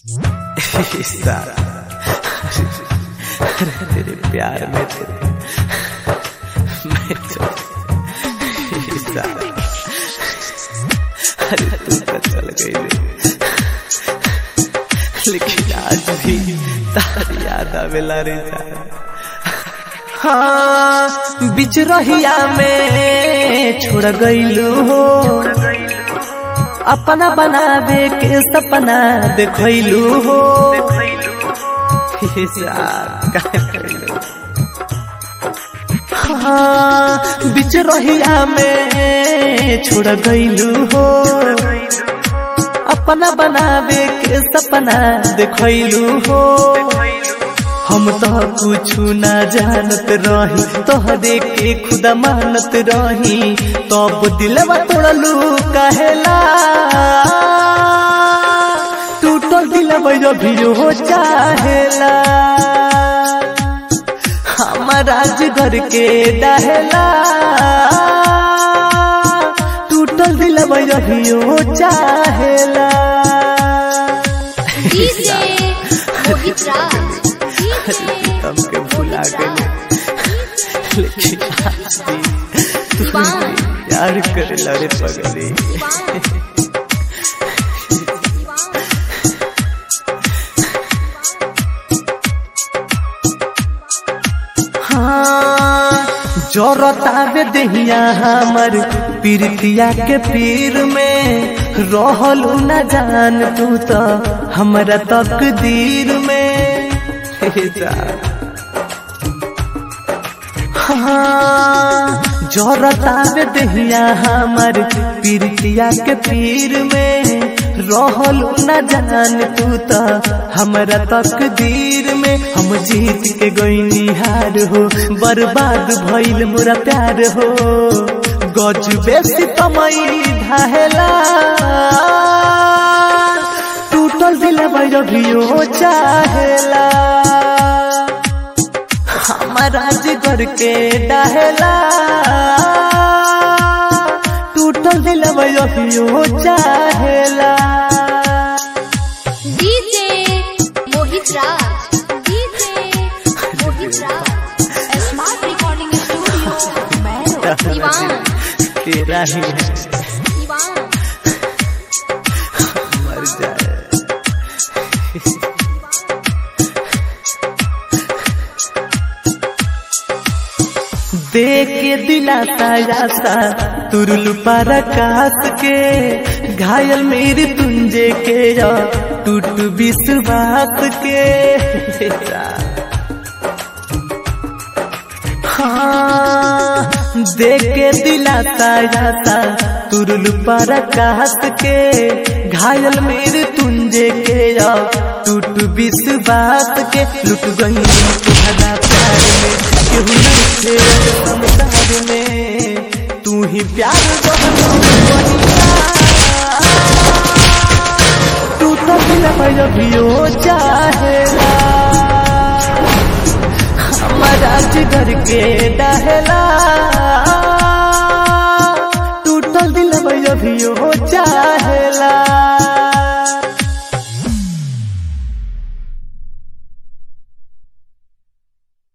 सारा तेरे प्यार में तेरे मैं तो सारा अरे तू तो चल गई रे लेकिन आज भी तारी याद आवेला रे जान हाँ बिच रहिया में छोड़ गईलू हो अपना बनावे के सपना देखलू हो हाँ बिच रहिया में छोड़ गईलू हो अपना बनावे के सपना देखलू हो हम तो कुछ न जानत रही तोहरे के खुदा मानत रही तब तो दिलवा तोड़लू कहेला टूटल दिलवा अभी हो चाहेला हमारा घर के डहेला टूटल दिलवा अभी हो चाहेला डीजे मोहित राज प्रीतम के भुला गए लेकिन आज भी तू प्यार करे लड़े पगले हाँ जोरतावे दहिया हमर पीरतिया के पीर में रहलू न जान तू तो हमरा तकदीर में हाँ जोरतावे दहिया हमर पीरतिया के पीर में रहलू न जान तू तो हमरा तकदीर में हम जीत के गईनी हार हो बर्बाद भइल मोरा प्यार हो गज बेसी तमई ढाहेला टूटल दिल भैरभियो चाहेला हमारा जिगर के डहेला टूटल दिल भैरभियो चाहेला DJ Mohit Raj DJ Mohit Raj smart recording studio मैं दीवान तेरा ही है दीवान मर जाए देख के दिलाता यासा तुरुल पर कास के घायल मेरी तुंजे के या टूट विश्वास के हाँ देख के दिलाता यासा तुरुल पर कास के घायल मेरे तुंजे के या टूट विश्वास के लुट गई तुम्हारा प्यार में केहू नहीं थे संसार में तू ही प्यार टूटा दिल भैया चाहेला हमारा जिगर के डहला